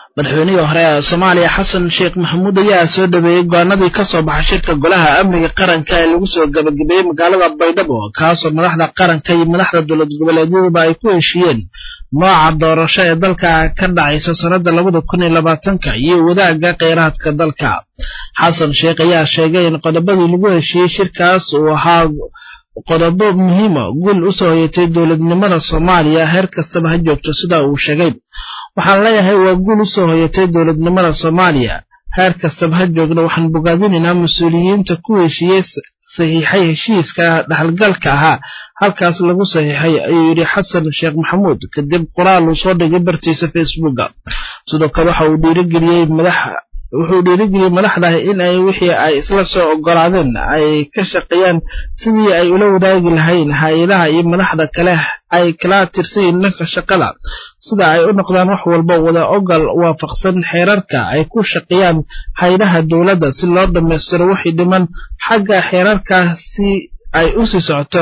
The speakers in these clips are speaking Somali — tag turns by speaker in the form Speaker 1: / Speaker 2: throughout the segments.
Speaker 1: madaxweynihii hore ee soomaaliya xasan sheekh maxamuud ayaa soo dhaweeyey go-aanadii ka soo baxay shirka golaha amniga qaranka ee lagu soo gabagabeeyey magaalada baydhabo kaasoo madaxda qaranka iyo madaxda dowlad goboleedyaduba ay ku heshiiyeen nooca doorasho ee dalka ka dhacaysa sannadda labada kun iyo labaatanka iyo wadaagga kheyraadka dalka xasan sheekh ayaa sheegay in qodobadii lagu heshiiyey shirkaas uu ahaa qodobo muhiima guul u soo hoyatay dowladnimada soomaaliya heer kastaba ha joogto sida uu sheegay waxaan leeyahay waa guul u soo hoyatay dowladnimada soomaaliya heer kastaba ha joogna waxaan bogaadinaynaa mas-uuliyiinta ku heshiiyey saxiixay heshiiska dhexalgalka ahaa halkaas lagu saxiixay ayuu yidhi xasan sheekh maxamuud kadib qoraal uu soo dhigay bartiisa facebooka sidoo kale waxa uu dhiirigeliyey madax wuxuu dhiirigeliyey madaxda in ay wixii ay isla soo ogolaadeen ay ka shaqeeyaan sidii ay ula wadaagi lahayn hay-adaha iyo madaxda kale ay kala tirsayiin dhanka shaqada sida ay u noqdaan wax walba wada ogal waafaqsan xeerarka ay ku shaqeeyaan hay-adaha dowladda si loo dhammaystiro wixii dhiman xagga xeerarka si ay u sii socoto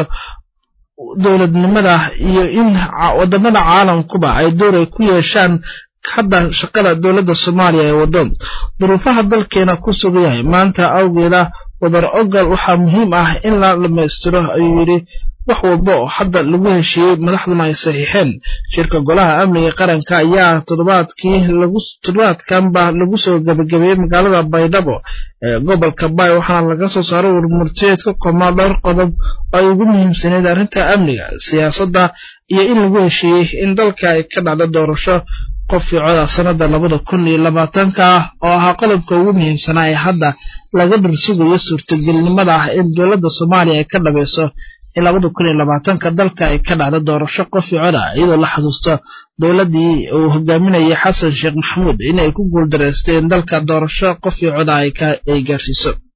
Speaker 1: dowladnimada iyo in wadamada caalamkuba ay door ay ku yeeshaan hadda shaqada dowladda soomaaliya ee waddo duruufaha dalkeena ku sugan yahay maanta awgeeda wadar ogal waxaa muhiim ah in la dhammaystiro ayuu yidhi wax walba oo hadda lagu heshiiyey madaxduna ay saxiixeen shirka golaha amniga qaranka ayaa toddobaadkii toddobaadkanba lagu soo gabagabeeyey magaalada baydhabo ee gobolka baay waxaana laga soo saaray warmurteed ka koobnaa dhowr qodob oo ay ugu muhiimsaneyd arrinta amniga siyaasadda iyo in lagu heshiiyey in dalka ay ka dhacdo doorasho qof fiicoda sannadda labada kun iyo labaatanka ah oo ahaa qodobka ugu muhiimsanaa ee hadda laga dhursugayo suurtagelnimada ah in dowladda soomaaliya ay ka dhabayso in labada kun iyo labaatanka dalka ay ka dhacdo doorasho qof fiicoda iyadoo la xasuusto dowladdii uu hogaaminayay xasan sheekh maxamuud inay ku guuldareysteen dalka doorasho qof fiicoda ay gaarsiiso